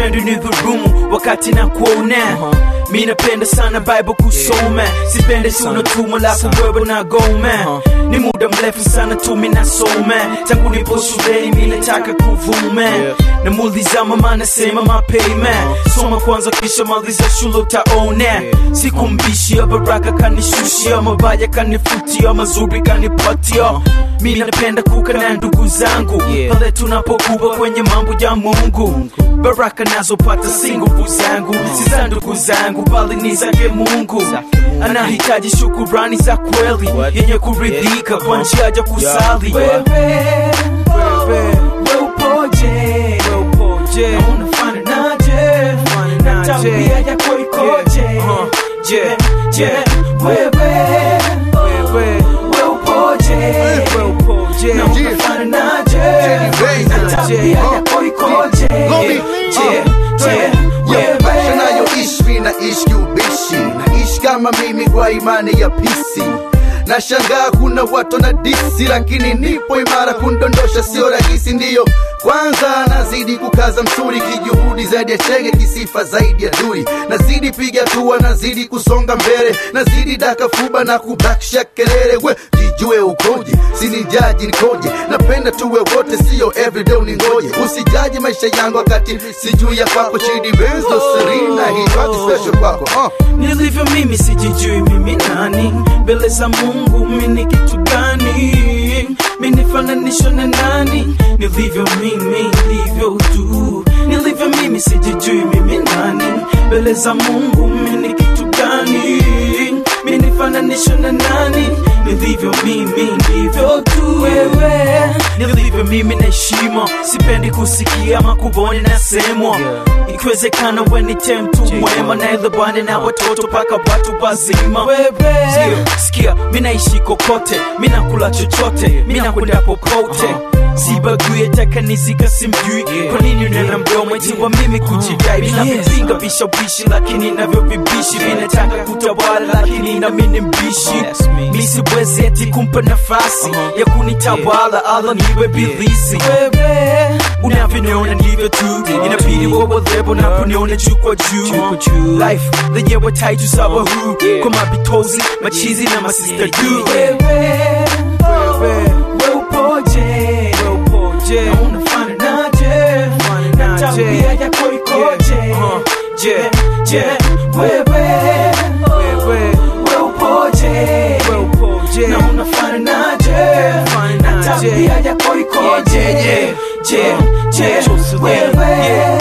sipendi ni dhurumu wakati na kuona mi napenda sana bible kusoma sipendi tuna tumo lako wewe na goma ni muda mrefu sana tu mi nasoma tangu nipo shuleni mi nataka kuvuma namuuliza mama nasema mapema soma kwanza kisha maliza shule utaona sikumbishia baraka kanishushia mabaya kanifutia mazuri kanipatia mi napenda kuka na ndugu zangu pale tunapokuwa kwenye mambo ya mungu baraka nazopata si nguvu zangu si za ndugu zangu bali ni zake mungu anahitaji shukurani za kweli yenye kuridhika kwa njia ya kusali wewe we upoje Na unafananaje na tabia yako ikoje je je wewe we upoje na unafananaje na tabia yako ikoje je je maisha wewe nayoishi mi naishi kiubishi naishi kama mimi kwa imani ya pisi na shangaa kuna watu na disi lakini nipo imara kundondosha sio rahisi ndiyo kwanza nazidi kukaza msuri kijuhudi zaidi ya chege kisifa zaidi ya duri nazidi piga tua nazidi kusonga mbele nazidi daka fuba na kubakisha kelele we jijue ukoje sinijaji nikoje napenda tuwe wote sio everyday uningoje usijaji maisha yangu wakati sijui ya kwako chidi benz no serina hii special kwako uh. nilivyo mimi sijijui mimi nani mbele za mungu mini kitu gani minifananishwa na nani nilivyo mimi ndivyo tu nilivyo mimi sijijui mimi nani mbele za mungu mini kitu gani minifananishwa na nani nilivyo mimi ndivyo tu wewe nilivyo mimi na heshima sipendi kusikia makuboni nasemwa ikiwezekana wenite mtu mwema na elebane na watoto paka watu wazima Sikia, sikia minaishi kokote minakula chochote minakwenda popote sibaguye takanizika simjui kwa nini unena mdomo itiwa mimi kujidai bila vipinga vishawishi lakini navyo vibishi vinataka kutawala lakini nami ni mbishi mi siwezi eti kumpa nafasi ya kunitawala ala niwe bilisi unavyoniona ndivyo tu inabidi wawalevo naponiona juu kwa juu life lenyewe taitu sawa huu kwa mabitozi machizi na masista juu wewe upoje na unafananaje na tabia yako ikoje je je wewe we upoje na unafananaje na tabia yako ikoje je je je wewe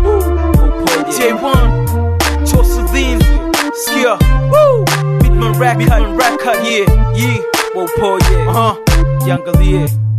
J1 Jocelyn Skia Woo Bitman Record Bitman Record Yeah Yeah Wopo yeah Uh-huh Yangalie